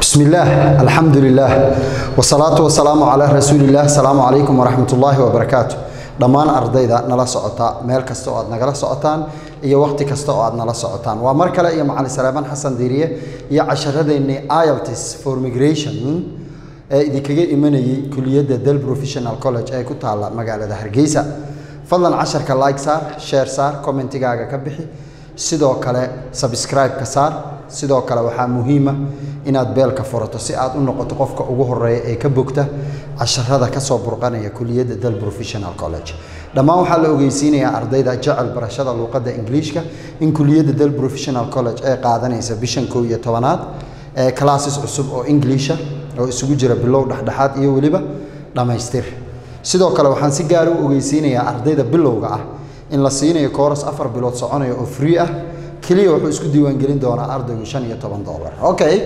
بسم الله الحمد لله والصلاة والسلام على رسول الله السلام عليكم ورحمة الله وبركاته dhammaan ardayda nala socota meel kasta oo aad nagala socotaan iyo waqti kasta oo aad nala socotaan waa mar kale iyo macalin salaaman xasan diiriye iyo casharadeenii ielts for migration ee idinkaga imanayay kuliyadda del professional college ee ku taalla magaalada hargeysa fadlan casharka like saar share saar commentigaaga ka bixi sidoo kale subscribe-ka saar sidoo kale waxaa muhiima inaad beelka furato si aad u noqoto qofka ugu horeeya ee ka bogta casharada kasoo burqanaya kuliyadda del professional college dhammaan waxaa la ogeysiinayaa ardayda jecel barashada luuqadda ingiliishka in kuliyadda del professional college ee qaadanaysa bishan kow iyo tobanaad ee classes cusub oo ingiliisha oo isugu jira bilow dhexdhexaad iyo weliba dhammaystir sidoo kale waxaan si gaara u ogeysiinayaa ardayda bilowga ah in la siinayo kooras afar bilood soconaya oo free ah keliya wuxuu isku diiwaangelin doonaa ardaygu shan iyo toban dollar okay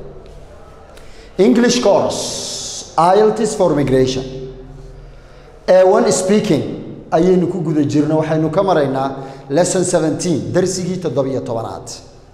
english course ielts for migration a1 speaking ayaynu ku guda jirno waxaynu ka maraynaa lesson 17 darsigii toddobiyo tobanaad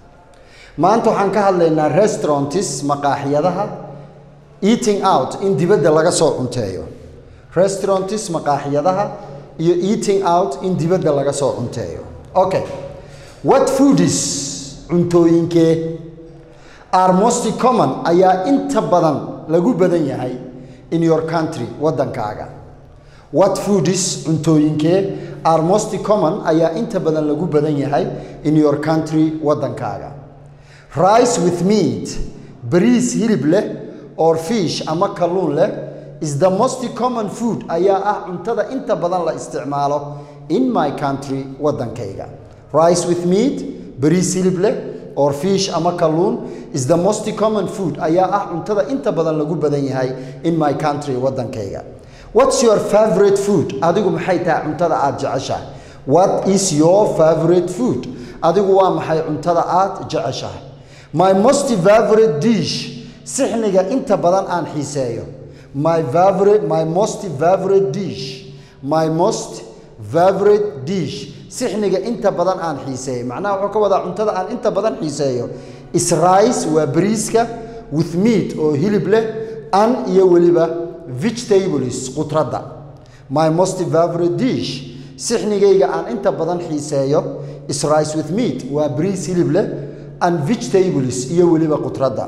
maanta waxaan ka hadlaynaa restaurantis maqaaxiyadaha eating out in dibadda laga soo cunteeyo restaurantis maqaaxiyadaha iyo eating out in dibadda laga soo cunteeyo okay what foodis cuntooyinkee are most common ayaa inta badan lagu badan yahay in your country waddankaaga what foodis cuntooyinkee are most common ayaa inta badan lagu badan yahay in your country waddankaaga rice with meat bariis hilib leh or fish ama kalluun leh is the most common food ayaa ah cuntada inta badan la isticmaalo in my country waddankayga rice with meat bariis hilib leh or fish ama kalluun is the most common food ayaa ah cuntada inta badan lagu badan yahay in my country waddankayga what's your favorite food adigu maxay tahay cuntada aad jeceshahay what is your favorite food adigu waa maxay cuntada aad jeceshahay my most favorite dish sixniga inta badan aan xiiseeyo my favorite my most favorite dish my most favorite dish sixniga inta badan aan xiiseeyo macnaha wuxuu ka wadaa cuntada aan inta badan xiiseeyo is rice waa bariiska with meat oo hilib leh an iyo weliba vegetables qudradda my most favorite dish sixnigayga aan inta badan xiiseeyo is rice with meat waa bariis hilib leh and vegetables iyo weliba qudradda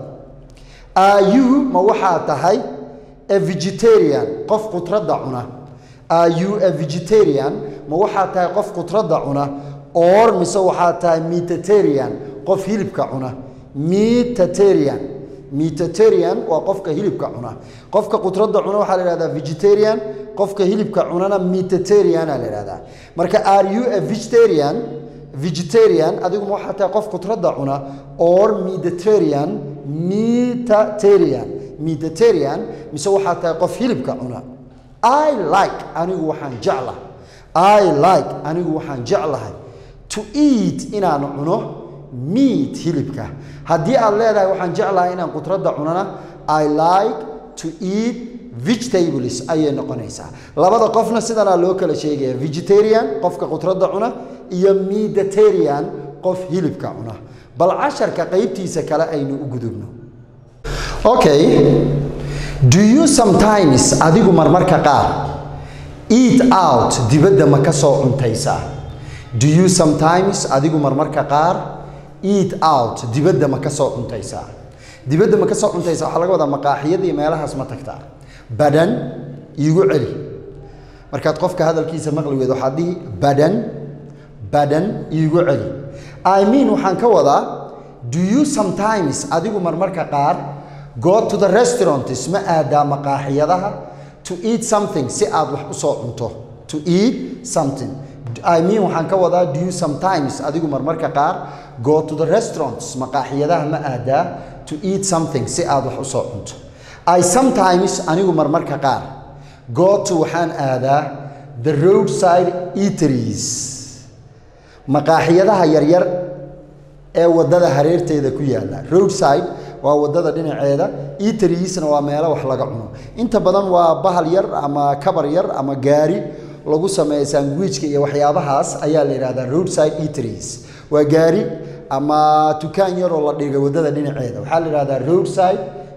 are you ma waxaa tahay a vegetarian qof qudradda cuna are you a vegetarian ma waxaa tahay qof qudradda cuna or mise waxaa tahay metatarian qof hilibka cuna metatarian metatarian waa qofka hilibka cuna qofka qudradda cuna waxaa la ihahdaa vegetarian qofka hilibka cunana metatariana la ihahdaa marka are you a vegetarian vegetarian adigu ma waxaa tahay qof qudradda cuna or mediterranean metatarian mediterranean mise waxaa tahay qof hilibka cuna i like anigu waxaan jeclahay i like anigu waxaan jeclahay to eat inaan cuno meat hilibka haddii aad leedahay waxaan jeclahay inaan qudradda cunana i like to eat vegetables ayay noqonaysaa labada qofna sidanaa loo kala sheegaya vegetarian qofka qudradda cuna iyo mediterranean qof hilibka cuna bal casharka qaybtiisa kale aynu u gudubno okay do you sometimes adigu marmarka qaar eat out dibadda ma ka soo cuntaysaa do you sometimes adigu marmarka qaar eat out dibadda ma ka soo cuntaysaa dibadda ma ka soo cuntaysaa waxaa laga wadaa maqaaxiyada iyo meelahaas ma tagtaa badan iigu celi markaad qofka hadalkiisa maqli weyd waxaad dhihi badan badan iigu celi i mean waxaan ka wadaa do you sometimes adigu marmarka qaar go to the restaurants ma aadaa maqaaxiyadaha to eat something si aad wax u soo cunto to eat something i mean waxaan ka wadaa do you sometimes adigu marmarka qaar go to the restaurants maqaaxiyadaha ma aadaa to eat something si aad wax u soo cunto i sometimes anigu marmarka qaar go to waxaan aadaa the roadside eateries maqaaxiyadaha yaryar ee waddada hareerteeda ku yaalla roadside waa waddada dhinaceeda eateriesna waa meelo wax laga cuno inta badan waa bahal yar ama kabar yar ama gaari lagu sameeya sandwichka iyo waxyaabahaas ayaa la yidhahdaa roadside eateries waa gaari ama dukaan yaroo la dhigay waddada dhinaceeda waxaa la yidhahdaa roadside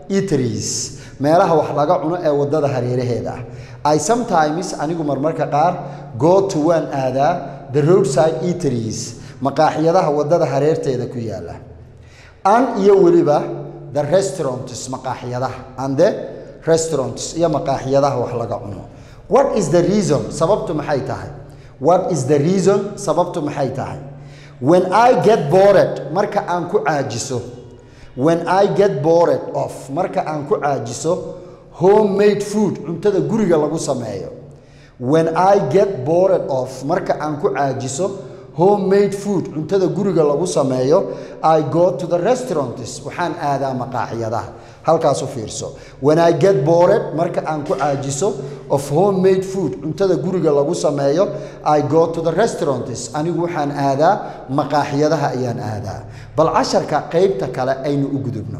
eateries meelaha wax laga cuno ee waddada hareeraheeda ah i sometimes anigu marmarka qaar go to waan aadaa the roadside eateries maqaaxiyadaha waddada hareerteeda ku yaala an iyo weliba the restaurants maqaaxiyadaha and the restaurants iyo maqaaxiyadaha wax laga cuno what is the reason sababtu maxay tahay what is the reason sababtu maxay tahay when i get bored marka aan ku caajiso when i get bored of marka aan ku caajiso homemade food cuntada guriga lagu sameeyo when i get bored of marka aan ku caajiso homemade food cuntada guriga lagu sameeyo i go to the restaurants waxaan aadaa maqaaxiyadaha halkaas u fiirso when i get bored marka aan ku caajiso of homemade food cuntada guriga lagu sameeyo i go to the restaurants anigu waxaan aadaa maqaaxiyadaha ayaan aadaa bal casharka qaybta kale aynu u gudubno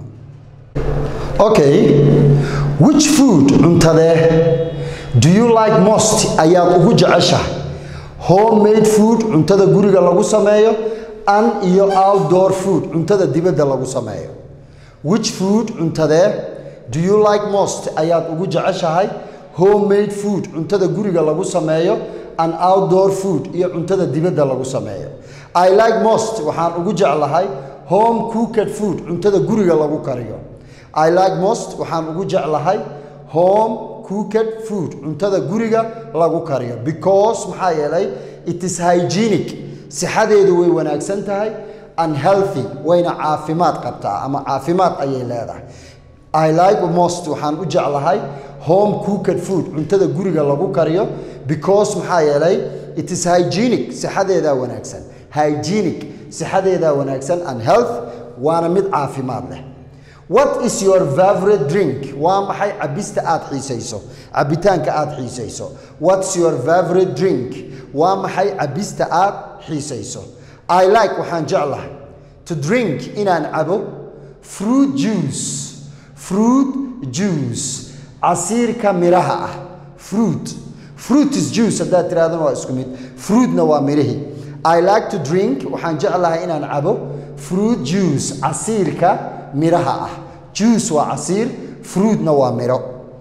okay which food cuntadee do you like most ayaad ugu jeceshahay homemade food cuntada guriga lagu sameeyo an iyo outdoor food cuntada dibadda lagu sameeyo which food cuntadee do you like most ayaad ugu jeceshahay homemade food cuntada guriga lagu sameeyo an outdoor food iyo cuntada dibadda lagu sameeyo i like most waxaan ugu jeclahay home cooked food cuntada guriga lagu kariyo i like most waxaan ugu jeclahay home cooked food cuntada guriga lagu kariyo because maxaa yeelay it is hygienic sixadeedu way wanaagsan tahay unhealthy wayna caafimaad qabtaa ama caafimaad ayay leedahay i like most waxaan u jeclahay home cooked food cuntada guriga lagu kariyo because maxaa yeelay it is hygienic sixadeedaa wanaagsan hygienic sixadeedaa wanaagsan and health waana mid caafimaad leh what is your favorite drink waa maxay cabista aad xiisayso cabitaanka aad xiisayso what's your favorite drink waa maxay cabista aad xiisayso i like waxaan jeclahay to drink inaan cabo fruit juice fruit juice casiirka miraha ah fruit fruit is juice haddaad tirahdana waa isku mid fruitna waa mirihii i like to drink waxaan jeclahay inaan cabo fruit juice casiirka miraha ah juice waa casiir fruitna waa miro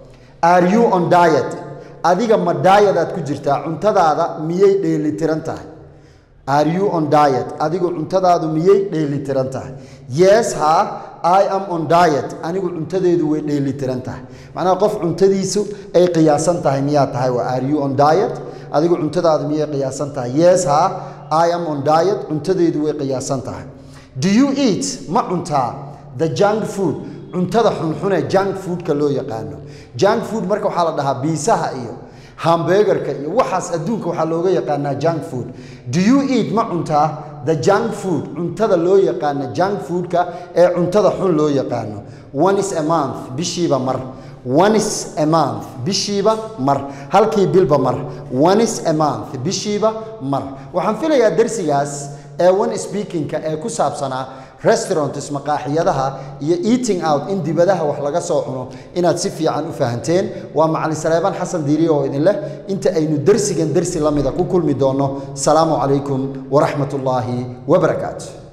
are you on diet adiga ma diet aad ku jirtaa cuntadaada miyay dheelitiran tahay are you on diet adigu cuntadaadu miyay dheelitiran tahay yes ha i am on diet anigu cuntadeedu way dheelitiran tahay macnaha qof cuntadiisu ay qiyaasan tahay miyaa tahay waa are you on diet adigu cuntadaadu miyay qiyaasan tahay yes ha i am on diet cuntadeedu way qiyaasan tahay do you eat ma cuntaa the junk food cuntada xunxune junk foodka loo yaqaano junk food marka waxaa la dhahaa biisaha iyo hamburgerka iyo waxaas adduunka waxaa looga yaqaanaa junk food do you eat ma cuntaa the junk food cuntada loo yaqaano junk foodka ee cuntada xun loo yaqaano one is a month bishiiba mar one is a month bishiiba mar halkii bilba mar one is a month bishiiba mar waxaan filayaa darsigaas ee one speakingka ee ku saabsanaa restaurants maqaaxiyadaha iyo eating out in dibadaha wax laga soo cuno inaad si fiican u fahanteen waa macalin saleebaan xasan diiriye oo idin leh inta aynu dersigan dersi la mida ku kulmi doonno salaamu calaykum waraxmat ullaahi wabarakaatu